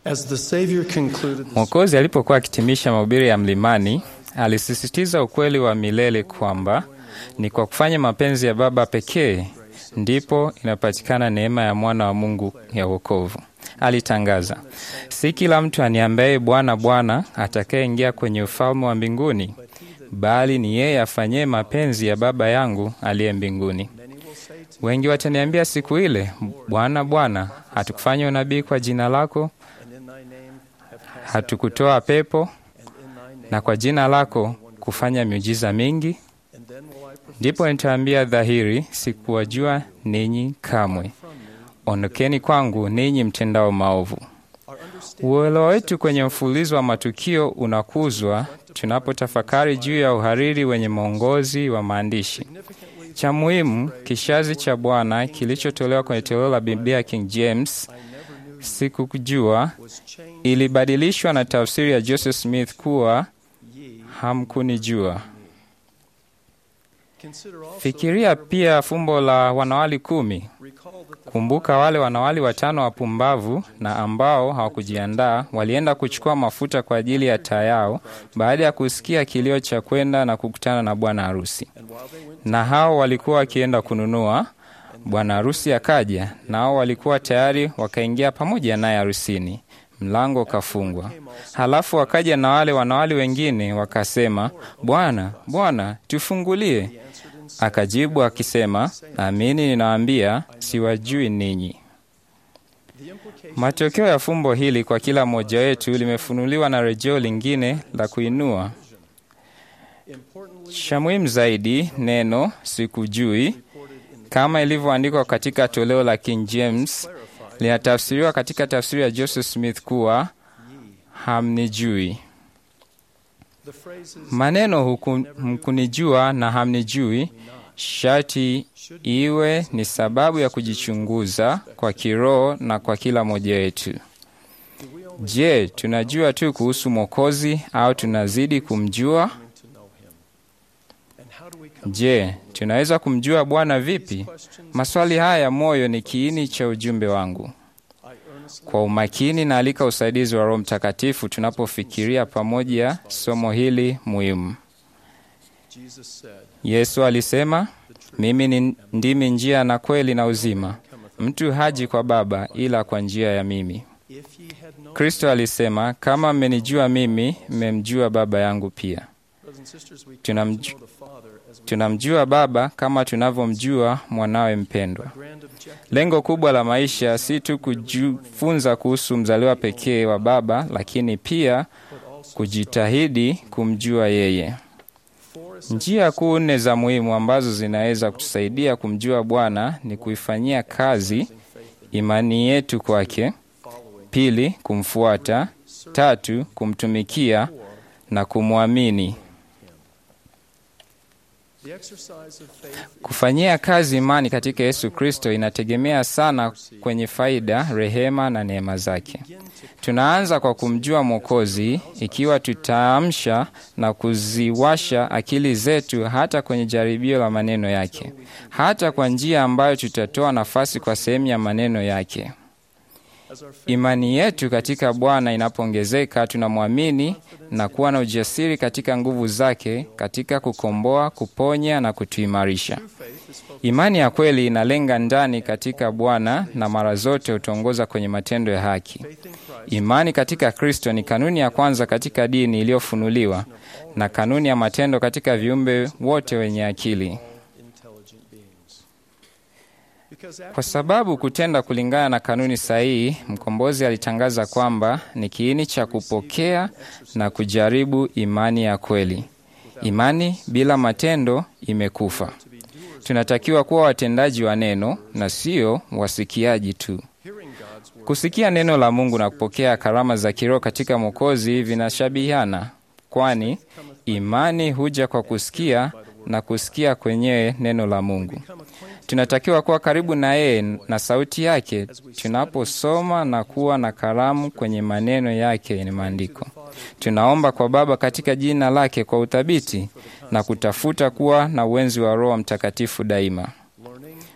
As the Savior concluded the Mwokozi alipokuwa akitimisha mahubiri ya mlimani, alisisitiza ukweli wa milele kwamba ni kwa kufanya mapenzi ya Baba pekee ndipo inapatikana neema ya mwana wa Mungu ya wokovu. Alitangaza, si kila mtu aniambaye Bwana, Bwana atakayeingia kwenye ufalme wa mbinguni, bali ni yeye afanyee mapenzi ya Baba yangu aliye mbinguni. Wengi wataniambia siku ile, Bwana, Bwana, hatukufanya unabii kwa jina lako, hatukutoa pepo, na kwa jina lako kufanya miujiza mingi? Ndipo nitaambia dhahiri, sikuwajua ninyi kamwe. Ondokeni kwangu ninyi mtendao maovu. Uelewa wetu kwenye mfululizo wa matukio unakuzwa tunapotafakari juu ya uhariri wenye mwongozi wa maandishi. Cha muhimu, kishazi cha Bwana kilichotolewa kwenye toleo la Biblia King James, sikukujua, ilibadilishwa na tafsiri ya Joseph Smith kuwa hamkunijua. Fikiria pia fumbo la wanawali kumi. Kumbuka wale wanawali watano wapumbavu na ambao hawakujiandaa walienda kuchukua mafuta kwa ajili ya taa yao baada ya kusikia kilio cha kwenda na kukutana na bwana harusi. Na hao walikuwa wakienda kununua, bwana harusi akaja, na hao walikuwa tayari wakaingia pamoja naye harusini. Mlango ukafungwa. Halafu wakaja na wale wanawali wengine wakasema, Bwana, Bwana, tufungulie. Akajibu akisema, amini ninawaambia, siwajui ninyi. Matokeo ya fumbo hili kwa kila mmoja wetu limefunuliwa na rejeo lingine la kuinua. Cha muhimu zaidi, neno sikujui, kama ilivyoandikwa katika toleo la King James, linatafsiriwa katika tafsiri ya Joseph Smith kuwa hamnijui. Maneno huku mkunijua na hamnijui sharti iwe ni sababu ya kujichunguza kwa kiroho na kwa kila mmoja wetu. Je, tunajua tu kuhusu Mwokozi au tunazidi kumjua? Je, tunaweza kumjua Bwana vipi? Maswali haya ya moyo ni kiini cha ujumbe wangu. Kwa umakini na alika usaidizi wa Roho Mtakatifu tunapofikiria pamoja somo hili muhimu. Yesu alisema, mimi ni ndimi njia na kweli na uzima, mtu haji kwa Baba ila kwa njia ya mimi. Kristo alisema, kama mmenijua mimi, mmemjua Baba yangu pia. Tunamju, tunamjua Baba kama tunavyomjua mwanawe mpendwa. Lengo kubwa la maisha si tu kujifunza kuhusu mzaliwa pekee wa Baba, lakini pia kujitahidi kumjua yeye. Njia kuu nne za muhimu ambazo zinaweza kutusaidia kumjua Bwana ni kuifanyia kazi imani yetu kwake; pili, kumfuata; tatu, kumtumikia na kumwamini. Kufanyia kazi imani katika Yesu Kristo inategemea sana kwenye faida, rehema na neema zake. Tunaanza kwa kumjua Mwokozi ikiwa tutaamsha na kuziwasha akili zetu hata kwenye jaribio la maneno yake, hata kwa njia ambayo tutatoa nafasi kwa sehemu ya maneno yake. Imani yetu katika Bwana inapoongezeka, tunamwamini na kuwa na ujasiri katika nguvu zake katika kukomboa, kuponya na kutuimarisha. Imani ya kweli inalenga ndani katika Bwana na mara zote hutuongoza kwenye matendo ya haki. Imani katika Kristo ni kanuni ya kwanza katika dini iliyofunuliwa na kanuni ya matendo katika viumbe wote wenye akili. Kwa sababu kutenda kulingana na kanuni sahihi, mkombozi alitangaza kwamba ni kiini cha kupokea na kujaribu imani ya kweli. Imani bila matendo imekufa. Tunatakiwa kuwa watendaji wa neno na sio wasikiaji tu. Kusikia neno la Mungu na kupokea karama za kiroho katika Mwokozi vinashabihiana, kwani imani huja kwa kusikia na kusikia kwenyewe neno la Mungu. Tunatakiwa kuwa karibu na yeye na sauti yake tunaposoma na kuwa na karamu kwenye maneno yake ni maandiko. Tunaomba kwa Baba katika jina lake kwa uthabiti na kutafuta kuwa na uwenzi wa Roho Mtakatifu daima.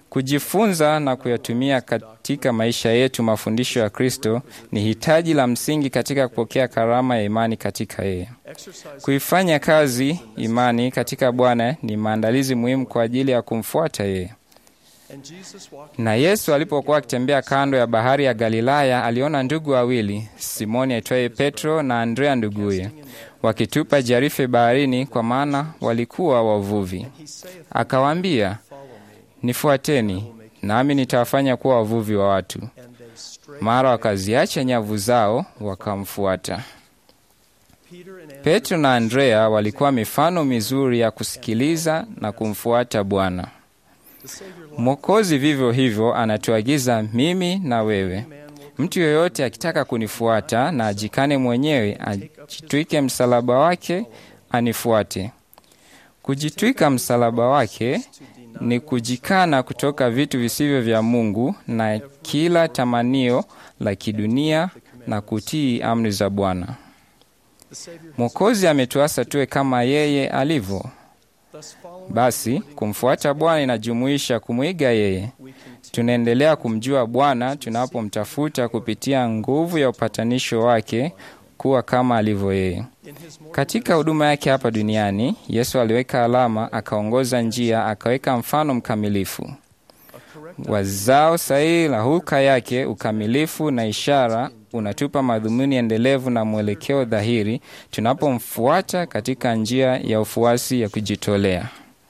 Kujifunza na kuyatumia katika maisha yetu mafundisho ya Kristo ni hitaji la msingi katika kupokea karama ya imani katika yeye. Kuifanya kazi imani katika Bwana ni maandalizi muhimu kwa ajili ya kumfuata yeye. Na Yesu alipokuwa akitembea kando ya bahari ya Galilaya, aliona ndugu wawili, Simoni aitwaye Petro na Andrea nduguye, wakitupa jarife baharini, kwa maana walikuwa wavuvi. Akawaambia, nifuateni, nami nitawafanya kuwa wavuvi wa watu. Mara wakaziacha nyavu zao, wakamfuata. Petro na Andrea walikuwa mifano mizuri ya kusikiliza na kumfuata Bwana. Mwokozi vivyo hivyo anatuagiza mimi na wewe, mtu yeyote akitaka kunifuata na ajikane mwenyewe, ajitwike msalaba wake, anifuate. Kujitwika msalaba wake ni kujikana kutoka vitu visivyo vya Mungu na kila tamanio la kidunia na kutii amri za Bwana. Mwokozi ametuasa tuwe kama yeye alivyo. Basi kumfuata Bwana inajumuisha kumwiga yeye. Tunaendelea kumjua Bwana tunapomtafuta kupitia nguvu ya upatanisho wake kuwa kama alivyo yeye. Katika huduma yake hapa duniani, Yesu aliweka alama, akaongoza njia, akaweka mfano mkamilifu. Wazao sahihi la hulka yake, ukamilifu na ishara unatupa madhumuni endelevu na mwelekeo dhahiri tunapomfuata katika njia ya ufuasi ya kujitolea.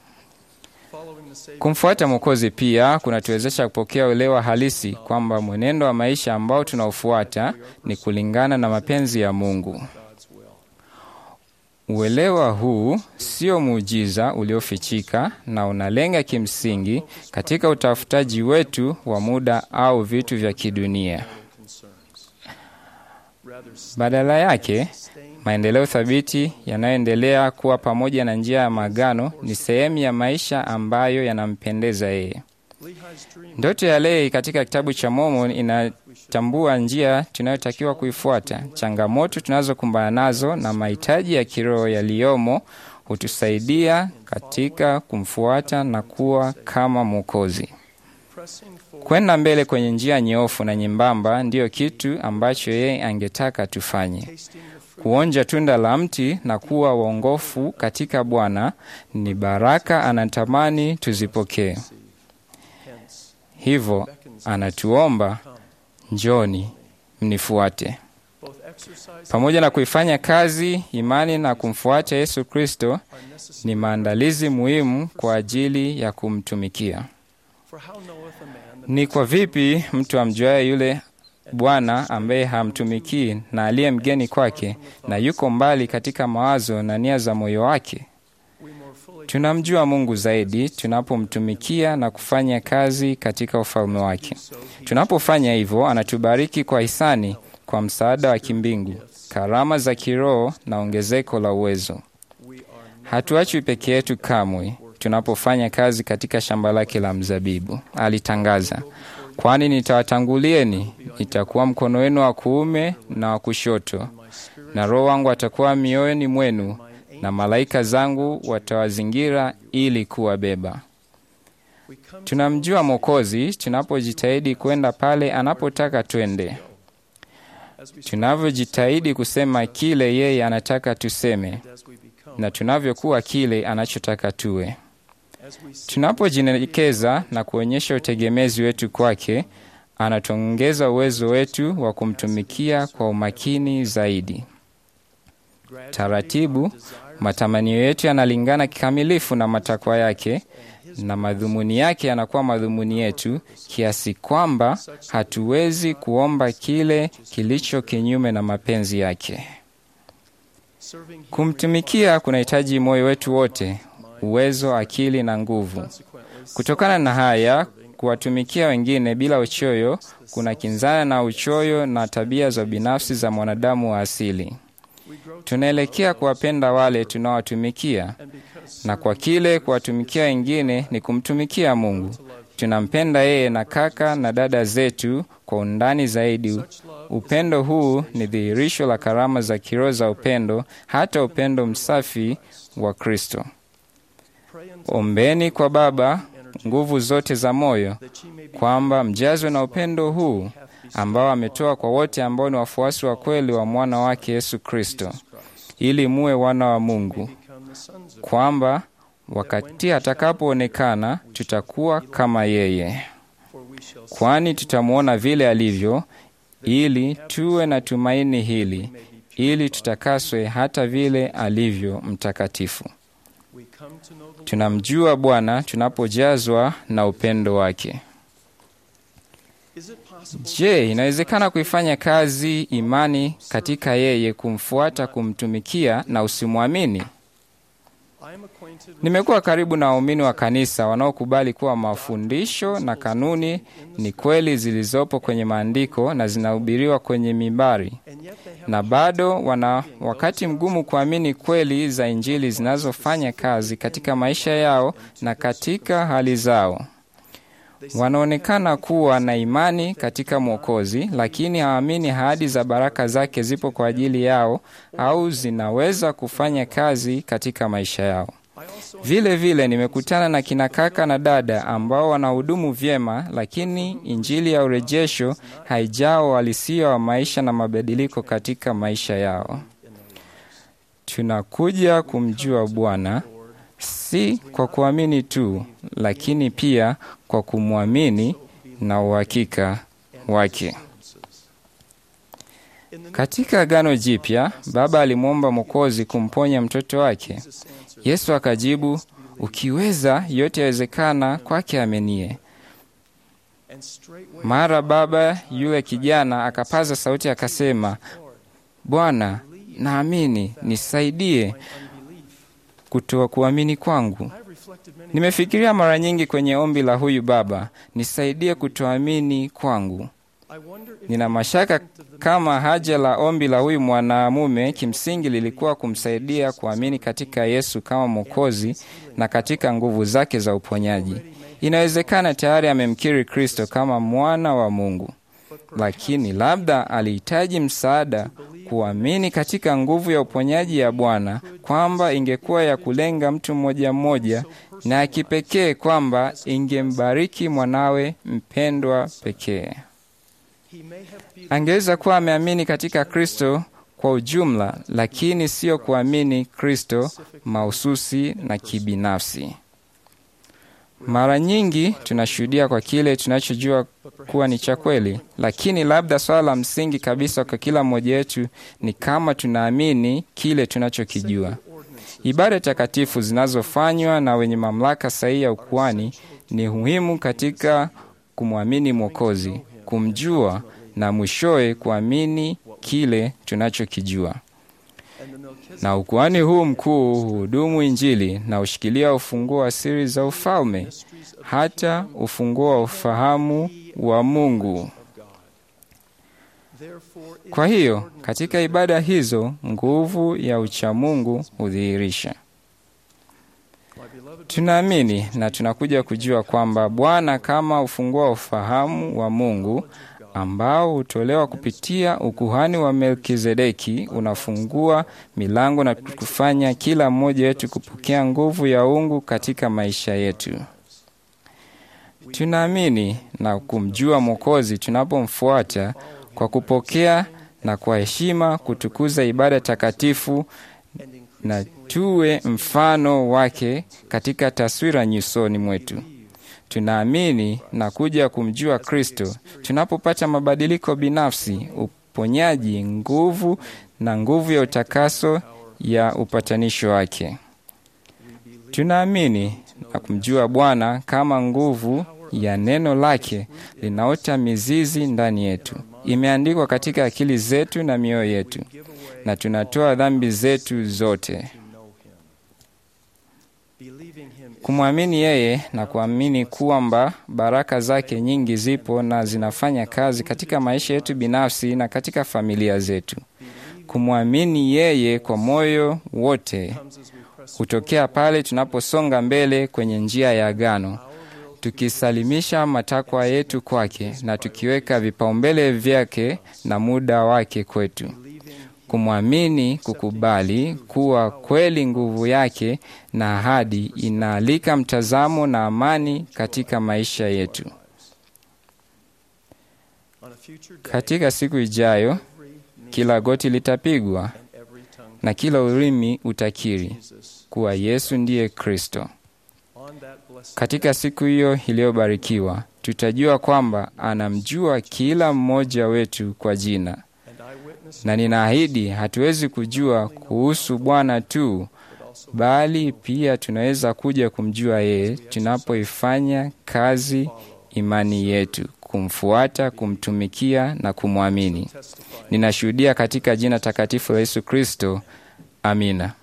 Kumfuata Mwokozi pia kunatuwezesha kupokea uelewa halisi kwamba mwenendo wa maisha ambao tunaofuata ni kulingana na mapenzi ya Mungu. Uelewa huu sio muujiza uliofichika na unalenga kimsingi katika utafutaji wetu wa muda au vitu vya kidunia. Badala yake, maendeleo thabiti yanayoendelea kuwa pamoja na njia ya maagano ni sehemu ya maisha ambayo yanampendeza yeye. Ndoto ya Lehi katika kitabu cha Mormon inatambua njia tunayotakiwa kuifuata. Changamoto tunazokumbana nazo na mahitaji ya kiroho yaliyomo hutusaidia katika kumfuata na kuwa kama Mwokozi. Kwenda mbele kwenye njia nyoofu na nyembamba ndiyo kitu ambacho yeye angetaka tufanye. Kuonja tunda la mti na kuwa waongofu katika Bwana ni baraka anatamani tuzipokee. Hivyo anatuomba njoni, mnifuate. Pamoja na kuifanya kazi imani na kumfuata Yesu Kristo ni maandalizi muhimu kwa ajili ya kumtumikia. Ni kwa vipi mtu amjuaye yule Bwana ambaye hamtumikii na aliye mgeni kwake na yuko mbali katika mawazo na nia za moyo wake? Tunamjua Mungu zaidi tunapomtumikia na kufanya kazi katika ufalme wake. Tunapofanya hivyo, anatubariki kwa hisani, kwa msaada wa kimbingu, karama za kiroho na ongezeko la uwezo. Hatuachwi peke yetu kamwe tunapofanya kazi katika shamba lake la mzabibu. Alitangaza, kwani nitawatangulieni, nitakuwa mkono wenu wa kuume na wa kushoto, na Roho wangu atakuwa mioyoni mwenu, na malaika zangu watawazingira ili kuwabeba. Tunamjua Mwokozi tunapojitahidi kwenda pale anapotaka twende, tunavyojitahidi kusema kile yeye anataka tuseme, na tunavyokuwa kile anachotaka tuwe. Tunapojinyenyekeza na kuonyesha utegemezi wetu kwake, anatuongeza uwezo wetu wa kumtumikia kwa umakini zaidi. Taratibu, matamanio yetu yanalingana kikamilifu na matakwa yake, na madhumuni yake yanakuwa madhumuni yetu, kiasi kwamba hatuwezi kuomba kile kilicho kinyume na mapenzi yake. Kumtumikia kunahitaji moyo wetu wote, uwezo, akili na nguvu. Kutokana na haya, kuwatumikia wengine bila uchoyo kuna kinzana na uchoyo na tabia za binafsi za mwanadamu wa asili. Tunaelekea kuwapenda wale tunaowatumikia, na kwa kile kuwatumikia wengine ni kumtumikia Mungu. Tunampenda yeye na kaka na dada zetu kwa undani zaidi. Upendo huu ni dhihirisho la karama za kiroho za upendo, hata upendo msafi wa Kristo. Ombeni kwa Baba nguvu zote za moyo, kwamba mjazwe na upendo huu ambao ametoa kwa wote ambao ni wafuasi wa kweli wa mwana wake Yesu Kristo, ili muwe wana wa Mungu, kwamba wakati atakapoonekana tutakuwa kama yeye, kwani tutamwona vile alivyo, ili tuwe na tumaini hili, ili tutakaswe hata vile alivyo mtakatifu. Tunamjua Bwana tunapojazwa na upendo wake. Je, inawezekana kuifanya kazi imani katika yeye, kumfuata, kumtumikia na usimwamini? Nimekuwa karibu na waumini wa kanisa wanaokubali kuwa mafundisho na kanuni ni kweli zilizopo kwenye maandiko na zinahubiriwa kwenye mimbari, na bado wana wakati mgumu kuamini kweli za Injili zinazofanya kazi katika maisha yao na katika hali zao. Wanaonekana kuwa na imani katika Mwokozi, lakini hawaamini ahadi za baraka zake zipo kwa ajili yao au zinaweza kufanya kazi katika maisha yao. Vile vile nimekutana na kina kaka na dada ambao wanahudumu vyema, lakini injili ya urejesho haijao uhalisia wa maisha na mabadiliko katika maisha yao. Tunakuja kumjua Bwana si kwa kuamini tu, lakini pia kwa kumwamini na uhakika wake. Katika Agano Jipya, Baba alimwomba Mwokozi kumponya mtoto wake. Yesu akajibu, ukiweza, yote yawezekana kwake amenie. Mara baba yule kijana akapaza sauti akasema, Bwana, naamini, nisaidie kutoa kuamini kwangu. Nimefikiria mara nyingi kwenye ombi la huyu baba, nisaidie kutoamini kwangu. Nina mashaka kama haja la ombi la huyu mwanamume kimsingi lilikuwa kumsaidia kuamini katika Yesu kama Mwokozi na katika nguvu zake za uponyaji. Inawezekana tayari amemkiri Kristo kama mwana wa Mungu, lakini labda alihitaji msaada kuamini katika nguvu ya uponyaji ya Bwana, kwamba ingekuwa ya kulenga mtu mmoja mmoja na ya kipekee, kwamba ingembariki mwanawe mpendwa pekee. Angeweza kuwa ameamini katika Kristo kwa ujumla, lakini sio kuamini Kristo mahususi na kibinafsi. Mara nyingi tunashuhudia kwa kile tunachojua kuwa ni cha kweli, lakini labda swala la msingi kabisa kwa kila mmoja wetu ni kama tunaamini kile tunachokijua. Ibada takatifu zinazofanywa na wenye mamlaka sahihi ya ukuhani ni muhimu katika kumwamini Mwokozi, kumjua na mwishowe kuamini kile tunachokijua. Na ukuhani huu mkuu huhudumu Injili na hushikilia ufunguo wa siri za ufalme, hata ufunguo wa ufahamu wa Mungu. Kwa hiyo katika ibada hizo nguvu ya uchamungu hudhihirisha. Tunaamini na tunakuja kujua kwamba Bwana kama ufunguo wa ufahamu wa Mungu ambao hutolewa kupitia ukuhani wa Melkizedeki unafungua milango na kufanya kila mmoja wetu kupokea nguvu ya uungu katika maisha yetu. Tunaamini na kumjua Mwokozi tunapomfuata kwa kupokea na kwa heshima kutukuza ibada takatifu na tuwe mfano wake katika taswira nyusoni mwetu. Tunaamini na kuja kumjua Kristo tunapopata mabadiliko binafsi, uponyaji, nguvu na nguvu ya utakaso ya upatanisho wake. Tunaamini na kumjua Bwana kama nguvu ya neno lake linaota mizizi ndani yetu, imeandikwa katika akili zetu na mioyo yetu, na tunatoa dhambi zetu zote kumwamini yeye na kuamini kwamba baraka zake nyingi zipo na zinafanya kazi katika maisha yetu binafsi na katika familia zetu. Kumwamini yeye kwa moyo wote hutokea pale tunaposonga mbele kwenye njia ya agano, tukisalimisha matakwa yetu kwake na tukiweka vipaumbele vyake na muda wake kwetu. Kumwamini, kukubali kuwa kweli nguvu yake na ahadi inaalika mtazamo na amani katika maisha yetu. On a future day, Katika siku ijayo, kila goti litapigwa and every tongue na kila ulimi utakiri Jesus kuwa Yesu ndiye Kristo. on that blessed Katika siku hiyo iliyobarikiwa, tutajua kwamba anamjua kila mmoja wetu kwa jina, and eyewitness na ninaahidi hatuwezi kujua kuhusu Bwana tu, bali pia tunaweza kuja kumjua yeye tunapoifanya kazi imani yetu, kumfuata, kumtumikia na kumwamini. testify Ninashuhudia katika jina takatifu la Yesu Kristo. Amina.